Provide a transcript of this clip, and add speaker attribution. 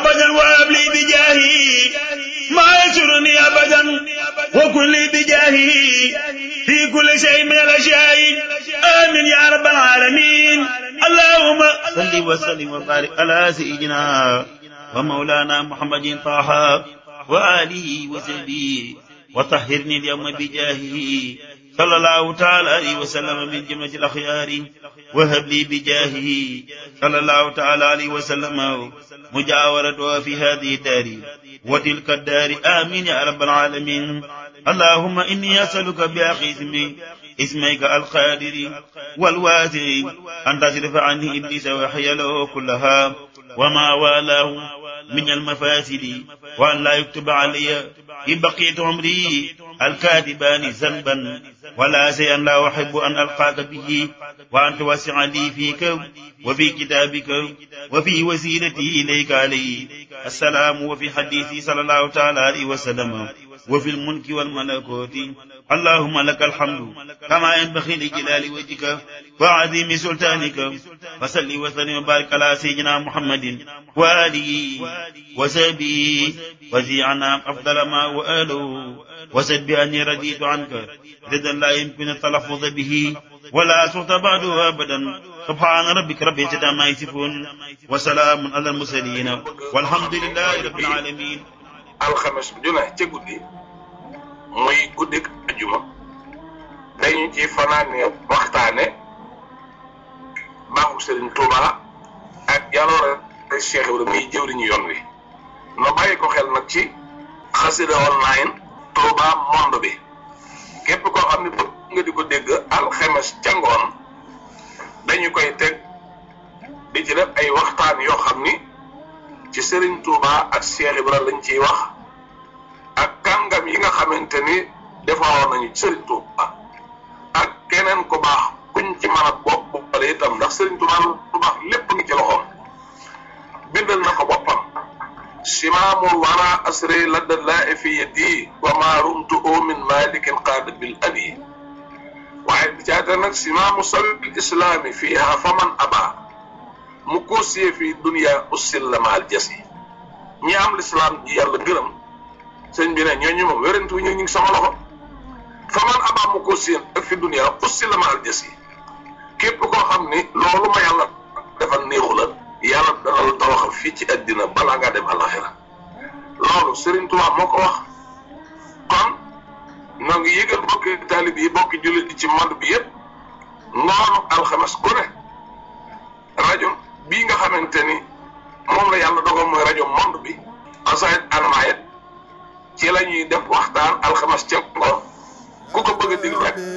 Speaker 1: أبدا وابلي بجاهي ما يسرني أبدا وكل بجاهه في كل شيء من الأشياء آمين يا رب العالمين اللهم صل وسلم وبارك على سيدنا ومولانا محمد طه وآله وصحبه وطهرني اليوم بجاهه صلى الله تعالى عليه وسلم من جملة الأخيار وهب لي بجاهه صلى الله تعالى عليه وسلم مجاورة في هذه الدار وتلك الدار آمين يا رب العالمين اللهم إني أسألك بأخي اسمي اسميك القادر والواسع أن تصرف عني إبليس وحيله كلها وما والاه من المفاسد وأن لا يكتب علي إن بقيت عمري الكاتبان ذنبا ولا شيئا لا أحب أن ألقاك به وأن توسع لي فيك وفي كتابك وفي وسيلتي إليك عليه السلام وفي حديثي صلى الله تعالى عليه وسلم وفي الملك والملكوت اللهم لك الحمد كما ينبغي لجلال وجهك وعظيم سلطانك وصل وسلم وبارك على سيدنا محمد وآله وصحبه وزيعنا أفضل ما وآله وسد بأني رديت عنك رضا لا يمكن التلفظ به ولا صوت بعده أبدا سبحان ربك رب العزة عما يصفون وسلام على المرسلين والحمد لله رب العالمين
Speaker 2: alxames bu june ca guddi muy guddik ajuma dañu ci fanaane waxtaane baaxu Sëriñ Tuuba ak jaloore Cheikh Ibrahima muy jëwriñu yoon wi no bàyyi ko xel nag ci xasida online Tuuba monde bi képp koo xam ne bëgg nga di ko dégg alxames ca ngoon dañu koy teg di ci def ay waxtaan yoo xam ni ci Serigne Touba ak Cheikh Ibra lañ ciy wax ak kàngam yi nga xamante ni defaroon nañu ci Serigne Touba ak keneen ku baax kuñ ci mën a bopp boppale itam ndax Serigne Touba lu baax lépp ngi ci loxoom bindal na ko boppam simaamul wara asri ladda laa fi yadi wa ma rumtu min malikin qaada bil abi waaye bi caata nag simaamu sabil islaami fiiha faman aba mu koosiyee fii dunia ussil la maal jasi ñi am lislaam ji yàlla gërëm sëñ bi ne ñooñu moom wérantu ñu ngi sama loxo fa man abaa mu koosiyee ak fi dunia ussil la maal jasi képp koo xam ni loolu ma yàlla defal néexu la yàlla dana la tawaxal fii ci àddina balaa ngaa dem alaxira loolu Serigne Touba moo ko wax kon noo ngi yëgal bokki taalib yi bokki jullit yi ci monde bi yëpp ngoonu alxames ku ne rajo bii nga xamante ni moom la yàlla dogal mooy rajo monde bi asayit almayet ci la ñuy def waxtaan alxames ca ngoon ku ko bëgg a déglu rek